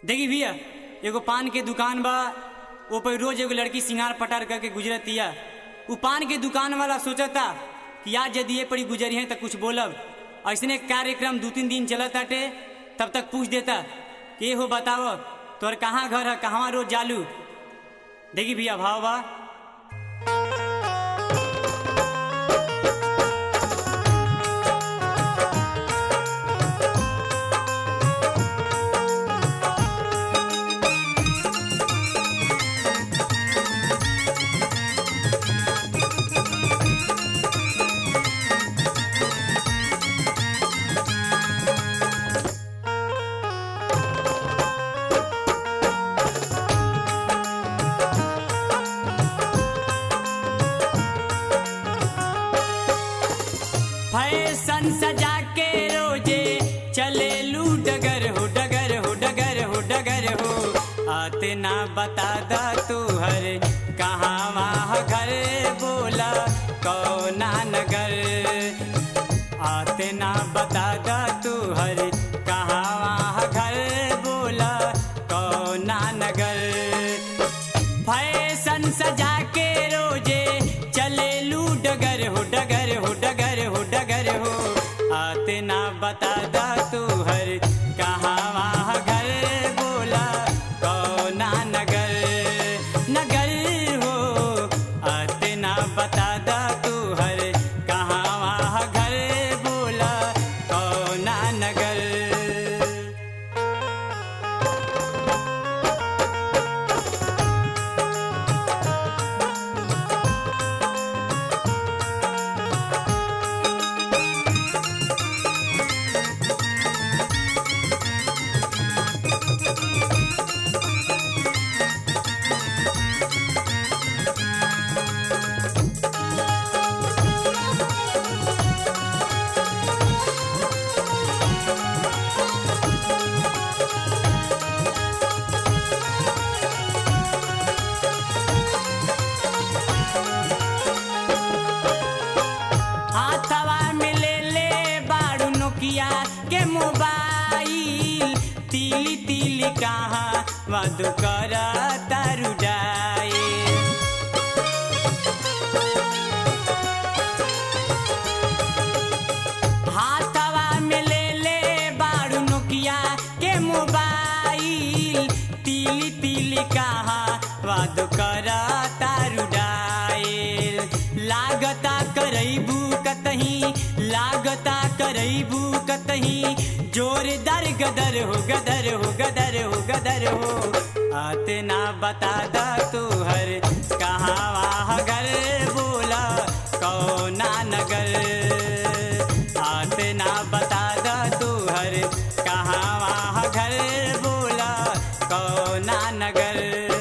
देखी भैया एगो पान के दुकान बा वो पर रोज एगो लड़की सिंगार पटार करके गुजरतिया उ पान के दुकान वाला सोचता कि आज यदि ये पड़ी गुजरी है तो कुछ बोलब ऐसने कार्यक्रम दू तीन दिन चलत ताटे तब तक पूछ देता कि हो बताव तोर कहाँ घर है कहाँ रोज जालू देखी भैया भाव बा फैशन सजा के रोजे चले लू डगर हो डगर हो डगर हो डगर हो आते ना बता दा तू हर कहाँ वहाँ घर बोला कौना नगर आते ना बता दा तू हर कहाँ वहाँ घर बोला कौना नगर फैशन सजा के रोजे चले लू डगर हो डगर हो डगर हो डगर हो आते ना बता दा तू हर कहाँ वहाँ घर बोला कौना नगर नगर हो आते ना बता दा तू हर कहाँ वहाँ घर बोला कौना नगर हाथवा में ले ले बाड़ू नोकिया के मोबाइल तिली तिली कहाँ मधु कर तारू जाए हाथवा में ले ले बाड़ू नोकिया के मोबाइल तिली तिली कहाँ वाद कर तारू डायल लागता करैबू कतही लागता करैबू कतही जोरदार गदर हो गदर हो गदर हो गदर हो आते ना बता दा तू हर कहाँ वहाँ घर बोला कौना नगर आते ना बता दा तू हर कहाँ वहाँ घर बोला कौना नगर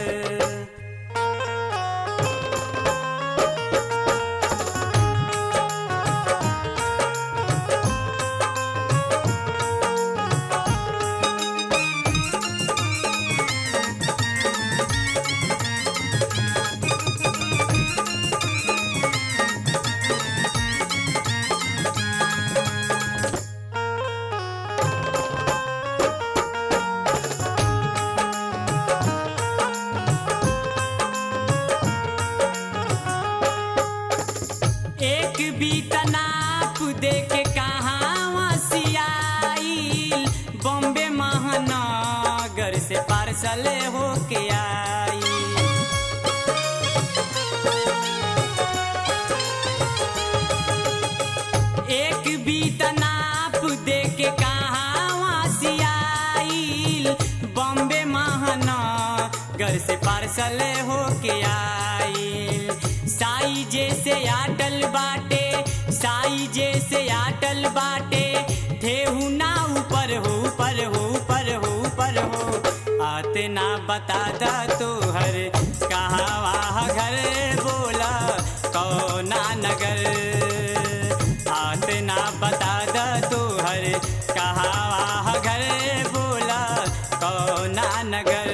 एक बीता नाप दे के कहाँ सियाइल बॉम्बे महानगर से पार्सल होके आई एक बीता नाप दे के कहाँ सियाइल बॉम्बे महानगर से पार्सल होके आइल साई जैसे आटल बाटे साई जैसे आटल बाटे ठेहू ना ऊपर हो ऊपर हो ऊपर हो ऊपर हो आते ना बता दा तू हर कहाँ वहाँ घर बोला कौना नगर आते ना बता दा तू हर कहाँ वहाँ घर बोला कौना नगर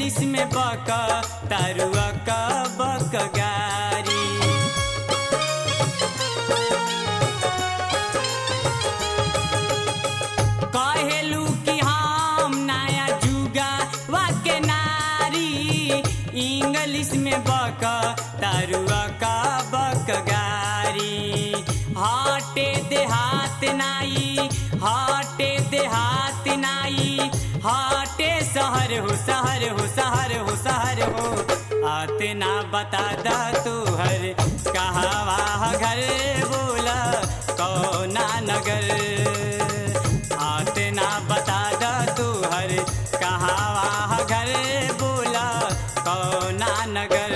इंग्लिश में बक तरुआ का बक गारी कहेलू कि हम नया जुगा वाके नारी इंग्लिश में बक तरुआ का बक गारी हटे देहात नाई हटे देहात नाई हटे शहर हो शहर हो शहर हो शहर हो आते ना बता दा तू हर कहाँ घर बोला कौना नगर आते ना बता दा तू हर कहाँ घर बोला कौना नगर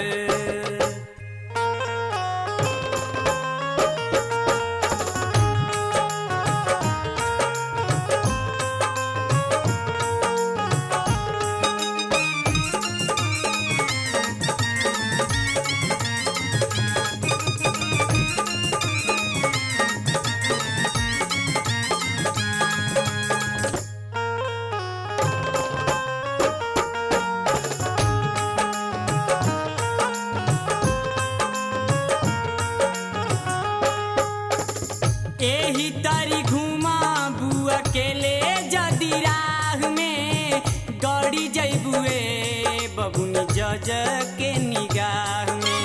एही तारी घुमा बुआ के ले जदी राह में गड़ी जैबुए बबुनी जज के निगाह में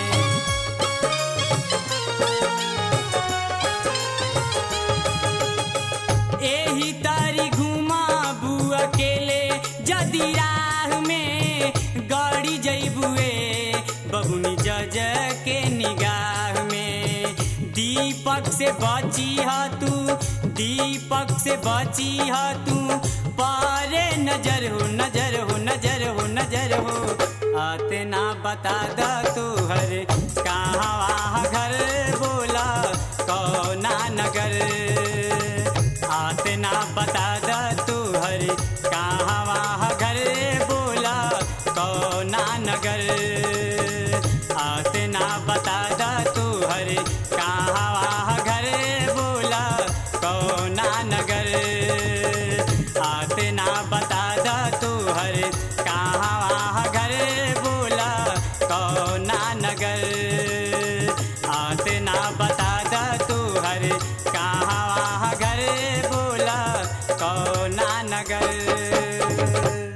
एही तारी घुमा बुआ के ले जदी राह में गड़ी जैबुए बबुनी जज के निगाह में दीपक से बची ह तू दीपक से बची ह तू पारे नजर हो नजर हो नजर हो नजर हो आते ना बता दा तू हर कहाँ घर बोला कौना नगर आते ना बता दा तू हर कहाँ घर बोला कौना नगर आते ना बता दा तू हर कहाँ घर बोला कौना नगर आते ना बता दा तू हर कहाँ घर बोला कौना नगर आते ना बता दा तू हर कहाँ घर बोला कौना नगर